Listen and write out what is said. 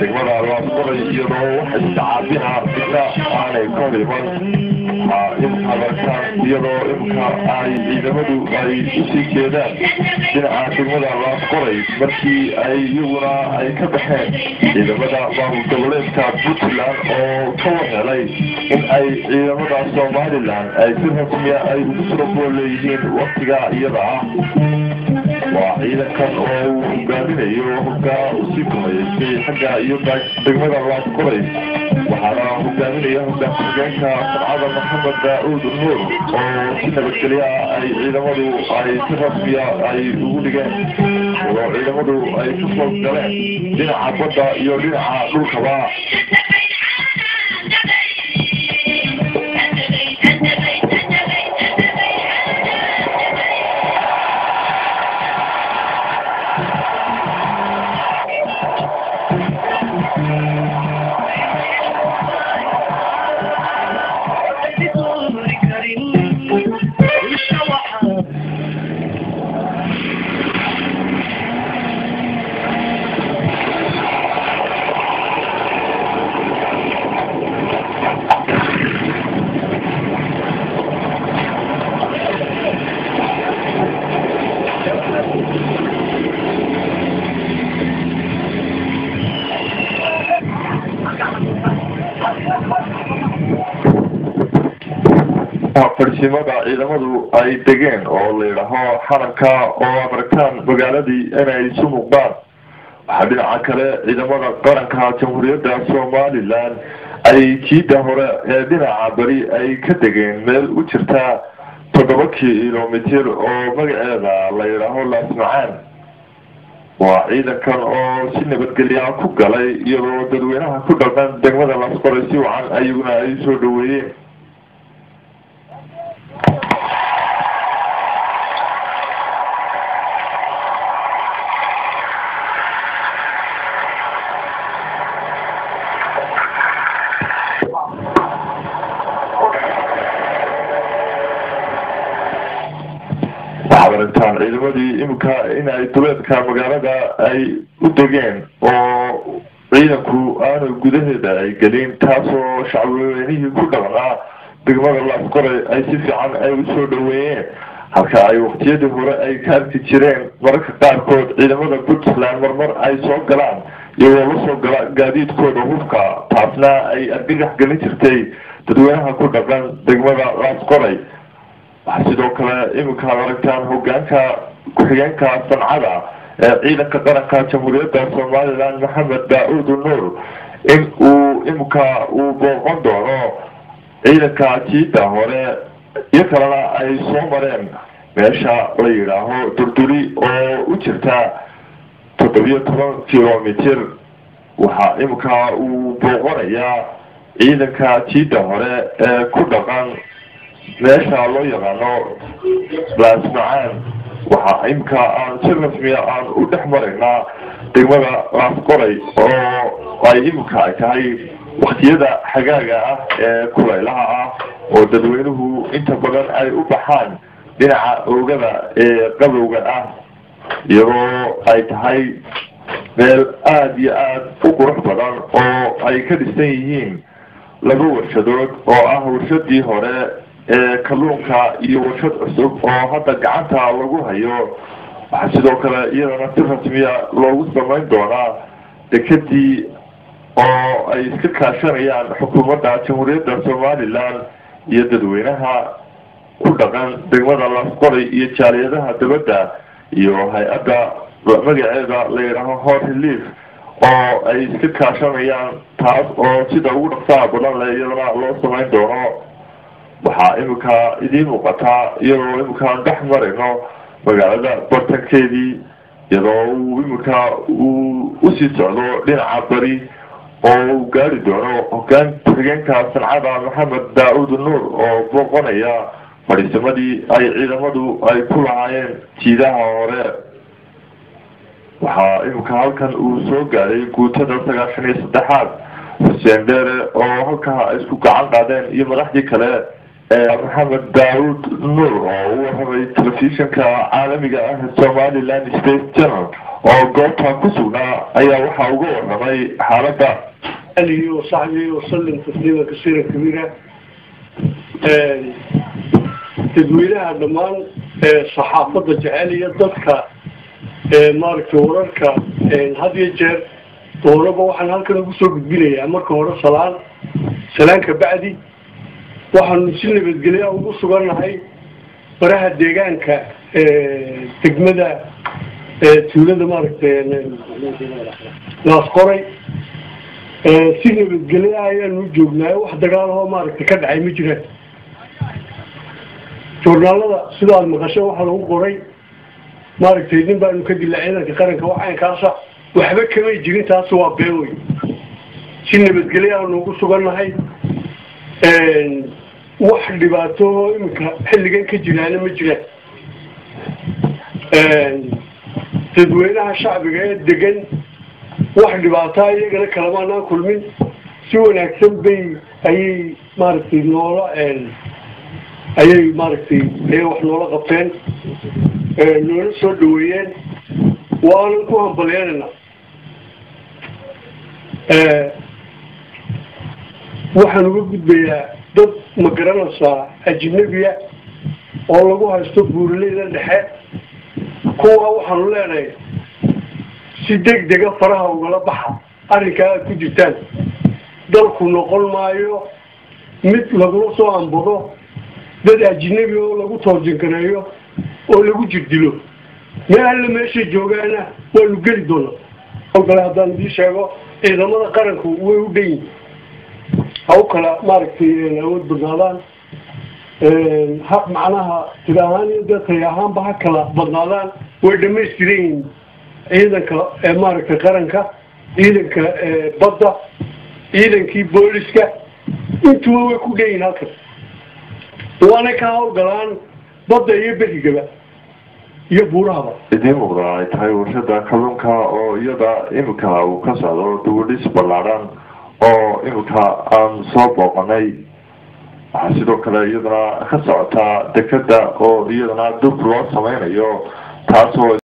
degmada laasqoray iyadoo waxa istacaabina midna aanay ka dhiman in adarkaan iyadoo imka ay ciidamadu ay usii jeedaan dhinaca degmada laasqoray markii ay iyaguna ay ka baxeen ciidamada maamul goboleedka puntland oo ka wahelay in ay ciidamada somalilan ay si rasmiya ay ugu surabool leeyihiin waktiga iyada ah waa ciidankan oo uu hogaaminayo hoggaa usii kumayeystay xagga iyo degmada laasqoray waxaana hogaaminaya hogaan ku-xigeenka sancada maxamed daauud nuur oo si nabadgelya ay ciidamadu ay si rasmiya ay ugu dhigeen oo ciidamadu ay ka soo galeen dhinaca badda iyo dhinaca dhulkaba farsimada ciidamadu ay degeen oo la yidhaaho xaranka oo adarkaan magaaladii inay isu muuqdaan waxaa dhinaca kale ciidamada qaranka jamhuuriyadda somalilan ay jiida hore ee dhinaca beri ay ka degeen meel u jirta toddoba kilomitir oo magaceeda la yidhaaho laasmacaan waa ciidankan oo si nabadgelya ku galay iyadoo dadweynaha ku dhaqan degmada laasqoray si wacan ayaguna ay soo dhaweeyeen arintaan ciidamadii iminka inay duleedka magaalada ay u degeen oo ciidanku aanu gudaheeda ay gelin taasoo shacabweynihii ku dhaqnaa degmada laasqoray ay si fiican ay usoo dhaweeyeen halka ay waqtiyadii hore ay ka arki jireen mararka qaarkood ciidamada puntland marmar ay soo galaan iyagoo lasoo gala gaadiidkooda hubka taasna ay argagax gelin jirtay dadweynaha ku dhaqan degmada laasqoray waxaa sidoo kale iminka ad aragtaan hogaanka ku-xigeenka sancada ee ciidanka qaranka jamhuuriyadda somalilan maxamed daauud nuur in uu iminka uu booqon doono ciidanka jiida hore iyo kalena ay soo mareen meesha la yidhaaho durduri oo u jirta toddobiyo toban kilomitir waxaa iminka uu booqanayaa ciidanka jiida hore ee ku dhaqan meesha loo yaqaano laasmacaan waxaa imka aan si rasmiya aan u dhex maraynaa degmada laasqoray oo ay imika ay tahay waktiyada xagaaga ah ee kulaylaha ah oo dadweynuhu inta badan ay u baxaan dhinaca oogada ee qabowga ah iyadoo ay tahay meel aada iyo aada u qurux badan oo ay ka dhisan yihiin laba warshadood oo ah warshadii hore ee kalluunka iyo warshad cusub oo hadda gacanta lagu hayo waxaa sidoo kale iyadana si rasmiya loogu samayn doonaa dekadii oo ay iska kaashanayaan xukuumadda jamhuuriyadda somalilan iyo dadweynaha ku dhaqan degmada laasqoray iyo jaaliyadaha dabadda iyo hay-adda magaceeda la yidhaaho hot relief oo ay iska kaashanayaan taas oo sida ugu dhaqsaha badan le iyadana loo samayn doono waxaa iminka idiin muuqataa iyadoo iminkaan dhex marayno magaalada bartankeedii iyadoo uu iminka uu usii socdo dhinaca bari oo uu gaari doono hogaan ku-xigeenka sancada maxamed daa-uud nuur oo booqanaya fadhiisamadii ay ciidamadu ay ku lahaayeen jiidaha hore waxaa iminka halkan uu soo gaaray guutada sagaashan iyo saddexaad xuseen dheere oo halkaa isku gacan qaadeen iyo madaxdii kale maxamed daawud nuur oo u warramay telefishinka caalamiga ah somaliland space channel oo goobta ku sugnaa ayaa waxaa uga warramay xaaladda alihi wasaxbihi wasalim tasliima kasiira kabiira dadweynaha dhammaan saxaafadda jecel iyo dadka maaragtay wararka had iyo jeer doonaba waxaan halkan ugu soo gudbinayaa marka hore salaan salaan ka bacdi waxaanu si nabadgelya ugu sugannahay baraha deegaanka degmada tuulada maaragtay naas qoray si nabadgelya ayaanu joognaayo wax dagaalahoo maaragtay ka dhacay ma jiraan journaalada sida aada maqasho waxaa lagu qoray maaragtay nin baanu ka dila ciidanka qaranka waxaynkaasa waxba kamay jirin taasi waa been wey si nabadgelya aanu ugu sugannahay wax dhibaato iminka xilligan ka jiraana ma jiraan dadweynaha shacbiga ee degan wax dhibaataa iyagana kalamaanaan kulmin si wanaagsan bay ayay maaragtay noola ayay maaragtay ayay wax noola qabteen noola soo dhaweeyeen waanan ku hambalyeynayna waxaan uga gudbayaa dad ma garanaysaa ajnabiya oo lagu haysto buuraleyda dhexe kuwa waxaanu leenahay si deg dega faraha ugala baxa arrinkaa aad ku jirtaan dalku noqon maayo mid lagula soo ambado dad ajnabi oo lagu toorjinkareeyo oo lagu jirdilo meel alle meeshay joogaana waanu geli doonaa oo kale haddaan idii sheego ciidamada qaranku way u dhan yihin ha u kala maaragtay awood badnaadaan ha macnaha tir ahaan iyo dee tay ahaanba ha kala badnaadaan way dhamaystiran yihiin ciidanka maaragtay qaranka ciidanka badda ciidankii booliska intuba way ku dhan yihin halkan waanay ka hawlgalaan badda iyo berigaba iyo buurahaba idiin muuqda ay tahay warshada kalluunka oo iyada imika uu ka socdo duwadhis ballaadhan oo imika aan soo booqanay waxaa sidoo kale iyadana ka socotaa dekeda oo iyadana dub loo sameynayo taasoo